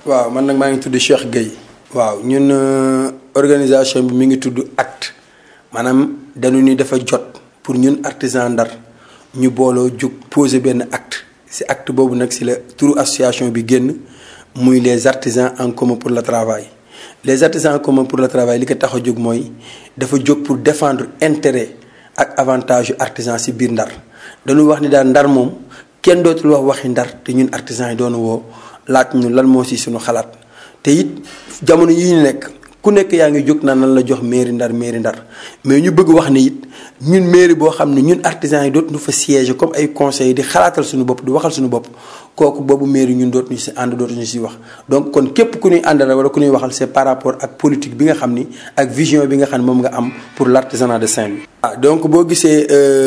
waaw man nag maa ngi tudd Cheikh Gueye. waaw ñun organisation bi mi ngi tudd acte maanaam dañu ni dafa jot pour ñun artisan Ndar ñu booloo jug poser benn acte ci acte boobu nag ci la turu association bi génn muy les artisans en commun pour le travail. les artisans en commun pour le travail li ko tax a jóg mooy dafa jóg pour défendre intérêt ak avantage yu artisan ci biir Ndar dañu wax ni daal Ndar moom kenn dootul wax waxi Ndar te ñun artisans yi doon woo laaj ñu lan moo ci suñu xalaat te it jamono yi ñu nekk ku nekk yaa ngi jóg naan lan la jox mairie Ndar mairie Ndar mais ñu bëgg wax ni it ñun mairie boo xam ne ñun artisans yi dootuñu fa siège comme ay conseils di xalaatal suñu bopp di waxal suñu bopp kooku boobu mairie ñun dootuñu ci ànd dootuñu ci wax. donc kon képp ku ñuy àndal wala ku ñuy waxal c'est par rapport ak politique bi nga xam ni ak vision bi nga xam ne moom nga am pour l'artisanat de Saint-Louis. ah donc boo gisee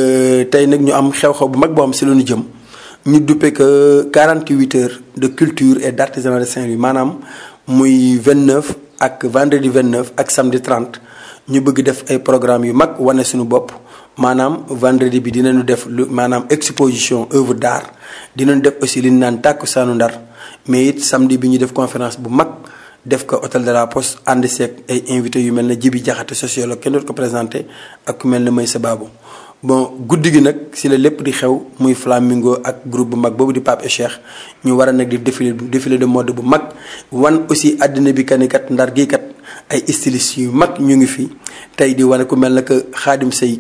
tey nag ñu am xew-xew bu mag boo xam ci la ñu jëm ñu duppe que 48 heures de culture et d'artisanat de Saint-Louis maanaam muy 29. ak vendredi 29 ak samedi 30 ñu bëgg def ay programmes yu mag wane suñu bopp maanaam vendredi bi dinañu def lu maanaam exposition œuvre d'art dinañu def aussi li ñu naan tàkkusaanu Ndar mais it samedi bi ñu def conférence bu mag def ko hôtel de la Poste ànd seeg ay invités yu mel ne Jibi Jaxate sociologue kenn dootu ko présenté ak ku mel ne Maysa Babou bon guddi gi nag si la lépp di xew muy flamingo ak groupe bu mag boobu di Pape et Cheikh ñu war a nag di défilé défilé de mode bu mag wan aussi àddina bi kani kat ndar gii kat ay stylistes yu mag ñu ngi fi tey di wane ku mel na que Khadim Sey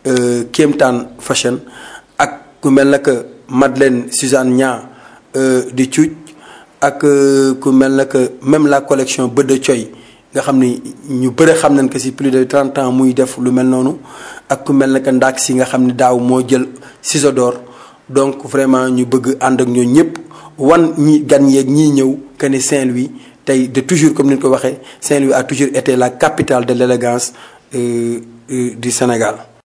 Kéemtaan fashion ak ku mel na que Madeleine Suzanne Nia di cuuj ak ku mel na que même la collection Bëdda Coy nga xam ni ñu bëre xam nañ que si plus de 30 ans muy def lu mel noonu ak ku mel ne que ndaak si nga xam ni daaw moo jël ciseau d'or donc vraiment ñu bëgg ànd ak ñoo ñëpp wan ñi gan yeeg ñii ñëw que ni Saint-Louis tey de toujours comme ni ñu ko waxee Saint-Louis a toujours été la capitale de l'élégance euh, euh, du Sénégal